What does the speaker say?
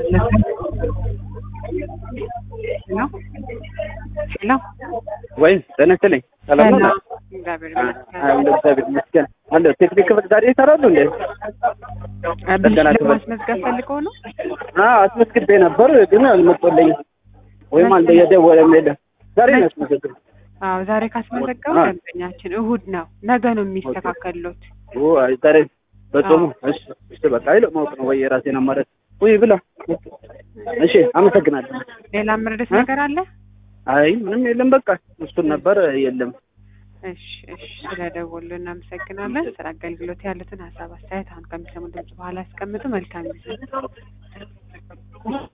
ሄሎ ሄሎ ወይ ጤና ይስጥልኝ። ሰላም ነው? ሰላም፣ እግዚአብሔር ይመስገን። አዎ እግዚአብሔር ይመስገን። አለ ቴክኒክ ክፍል ዛሬ ይሰራሉ እንዴ? ብልሽ ጥገና ክፍል። ለማስመዝገብ ፈልገው ነው? አዎ አስመዝግቤ ነበር ግን አልመጡልኝም። ወይም አለ የደወለም የለም። ዛሬ ነው ያስመዘግብ። አዎ ዛሬ ካስመዘገቡ አዎ። ደንበኛችን እሁድ ነው። ነገ ነው የሚስተካከሉት። ኦ አይ ዛሬ በጾሙ እሺ፣ እሺ በቃ አይሎ ማወቅ ነው ወይ የራሴን አማራጭ ወይ ብላ። እሺ አመሰግናለሁ። ሌላ ምርደት እ? ነገር አለ? አይ ምንም የለም በቃ እሱን ነበር የለም። እሺ እሺ፣ ስለደወሉ እናመሰግናለን። ስለ አገልግሎት ያሉትን ሀሳብ አስተያየት አሁን ከሚሰሙ ድምጽ በኋላ ያስቀምጡ። መልካም ጊዜ